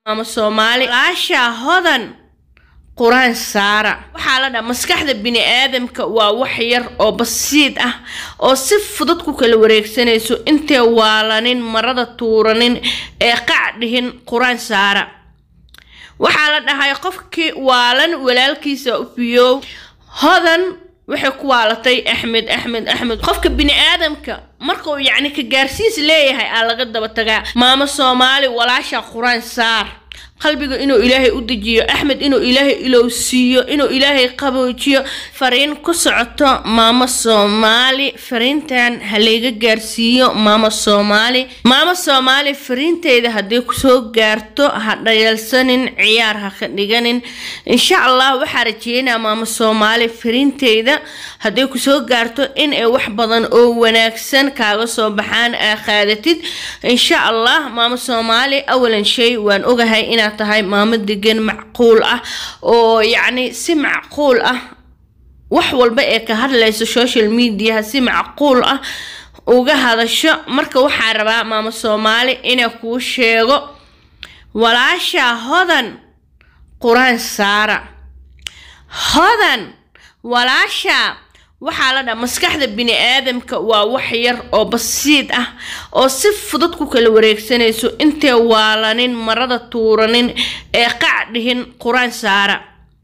maama soomaali walaashaa hodan qur-aan saara waxaa la dhaha maskaxda bini aadamka waa wax yar oo basiid ah oo si fudud ku kala wareegsanayso intay waalanin marada tuuranin ee qac dhihin qur-aan saara waxaa la dhahay qofkii waalan walaalkiisa u biyow hodan waxay ku waalatay axmed axmed axmed qofka bini aadamka markuu yacni ka gaarsiis leeyahay aa laga daba tagaa maamo soomaali walaasha qur-aan saar qalbiga inuu ilaahay u dejiyo axmed inuu ilaahay ilowsiiyo inuu ilaahay qaboojiyo fariin ku socoto maamo soomaali fariintan ha layga gaarsiiyo maamo soomaali maamo soomaali fariinteyda hadday kusoo gaarto ha dhayalsanin ciyaar ha ka dhiganin insha allah waxaa rajeynaa maamo soomaali fariinteyda hadday kusoo gaarto in ay wax badan oo wanaagsan kaaga soo baxaan aa qaadatid insha allah maamo soomaali awalan shay waan ogahay inaad tahay maamo degan macquul ah oo yacni si macquul ah wax walba ee ka hadlayso social mediaha si macquul ah uga hadasho marka waxaa rabaa maamo soomaali inay kuu sheego walaashaa hodan qur-aan saara hodan walaashaa waxaa la dhaha maskaxda bini aadamka waa wax yar oo basiid ah oo si fudud ku kala wareegsanayso intay waalanin marada tuuranin ee qac dhihin qur-aan saara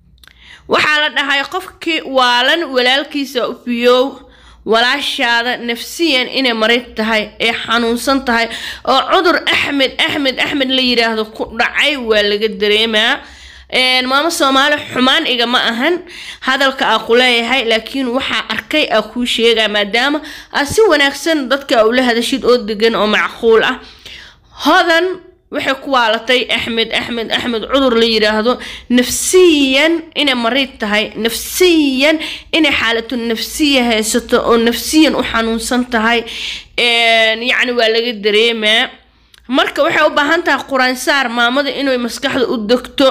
waxaa la dhahay qofkii waalan walaalkiisa u biyow walaashaada nafsiyan inay marid tahay ee xanuunsan tahay oo cudur axmed axmed axmed la yidhaahdo ku dhacay waa laga dareemaa maamo soomaali xumaan igama ahan hadalka aa ku leeyahay laakiin waxaa arkay aa kuu sheegaa maadaama aad si wanaagsan dadka ula hadashid oo degan oo macquul ah hodan waxay ku waalatay axmed axmed axmed cudur la yidhaahdo nafsiyan inay mariid tahay nafsiyan inay xaalatu nafsiya haysato oo nafsiyan u xanuunsan tahay yacni waa laga dareemaa marka waxay u baahan tahay qur-aansaar maamada inay maskaxda u degto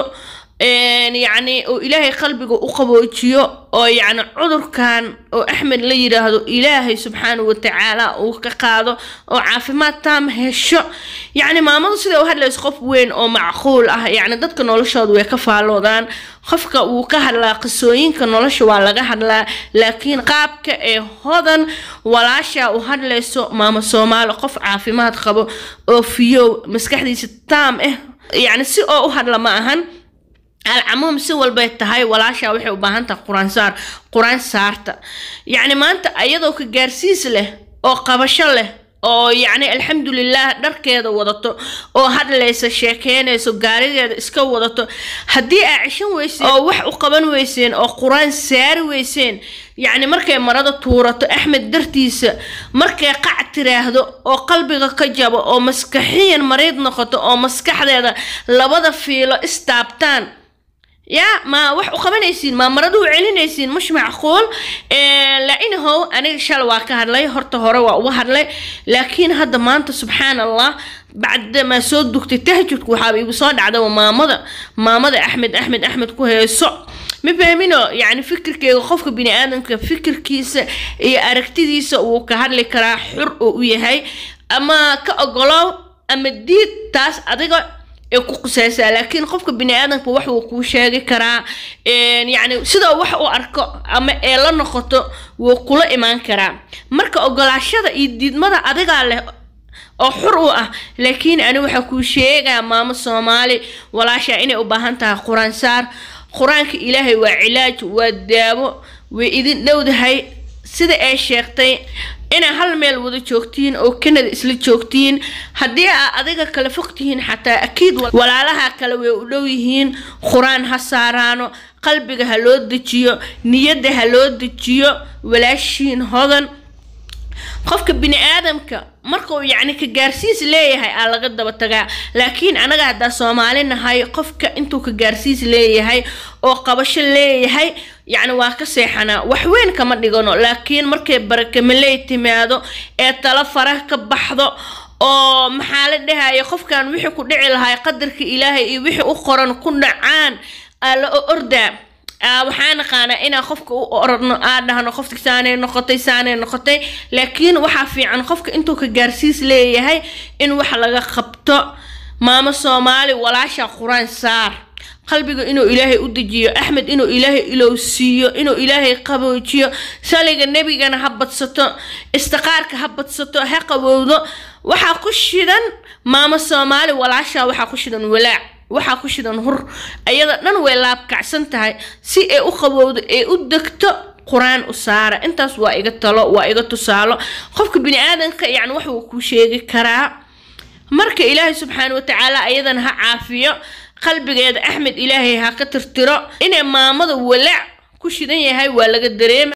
yacni oo ilaahay qalbiga u qaboojiyo oo yacni cudurkan oo axmed la yidhaahdo ilaahay subxaana watacaala uu ka qaado oo caafimaad taam hesho yacni maamadu sida u hadlayso qof weyn oo macquul ah yacni dadka noloshooda way ka faalloodaan qofka wuu ka hadlaa qisooyinka nolosha waa laga hadlaa laakiin qaabka ee hodan walaasha u hadlayso maamo soomaali qof caafimaad qabo oo fiyow maskaxdiisa taam ah yacni si oo u hadla ma ahan alcamuum si walbay tahay walaashaa waxay u baahan tahay qur-aan saar qur-aan saarta yacni maanta ayadoo ka gaarsiis leh oo qabasho leh oo yacni alxamdulilah dharkeeda wadato oo hadlaysa sheekeynayso gaarigeeda iska wadato haddii aa cishan weyseen oo wax u qaban weyseen oo qur-aan saari weyseen yacni markay marada tuurato axmed dartiisa markay qac tiraahdo oo qalbiga ka jabo oo maskaxiyan mariid noqoto oo maskaxdeeda labada fiilo istaabtaan yaa ma wax u qabanaysiin ma maradu u celinaysiin mush macquul lainahow aniga shala waa ka hadlay horta hore waa uga hadlay laakiin hadda maanta subxaan allah bacdamaa soo dugtay tahajudku waxaaba igu soo dhacda maamada maamada axmed axmed axmed ku heeso ma fahmino yacni fikirkeega qofka bini aadamka fikirkiisa iyo aragtidiisa wuu ka hadli karaa xur oo u yahay ama ka ogolow ama diid taas adiga ee ku qusaysaa laakiin qofka bini aadamka wax uu kuu sheegi karaa yacni sidoo wax u arko ama ee la noqoto wuu kula imaan karaa marka ogolaashada iyo diidmada adigaa leh oo xur u ah laakiin ani waxaa kuu sheegaa maamo soomaali walaashaa inay u baahan tahay qur-aan saar qur-aanka ilaahay waa cilaaj waa daawo way idin dhowdahay sida ay sheegtay inaa hal meel wada joogtiin oo kanada isla joogtiin haddii aa adiga kala fog tihiin xataa akiid walaalaha kale way u dhow yihiin qur-aan ha saaraano qalbiga ha loo dejiyo niyadda ha loo dejiyo walaashiin hodan qofka bini aadamka markuu yacni ka gaarsiis leeyahay aa laga daba tagaa laakiin anaga haddaa soomaali nahay qofka intuu ka gaarsiis leeyahay oo qabasho leeyahay yacni waa ka seexanaa wax weyn kama dhigano laakiin markay barakamaley timaado ee talo fara ka baxdo oo maxaa la dhahaya qofkan wixii ku dhici lahay qadarka ilaahay iyo wixii u qoran ku dhacaan aa la ordaa waxaa naqaanaa inaan qofka u oradno aa dhahno qofka saanay noqotay saanay noqotay laakiin waxaa fiican qofka intuu ka gaarsiis leeyahay in wax laga qabto maamo soomaali walaasha qur-aan saar qalbiga inuu ilaahay u dejiyo axmed inuu ilaahay ilowsiiyo inuu ilaahay qaboojiyo saliga nebigana ha badsato istiqaarka ha badsato ha qabowdo waxaa ku shidan maamo soomaali walaasha waxaa ku shidan walaac waxaa ku shidan hur ayada dhan way laabkacsan tahay si ay u qabowdo ee u degto qur-aan u saara intaas waa iga talo waa iga tusaalo qofka bini aadanka yani wax uu ku sheegi karaa marka ilaahay subxaana watacaala ayadana ha caafiyo qalbigeeda axmed ilaahay ha ka tirtiro inay maamada walaac ku shidan yahay waa laga dareema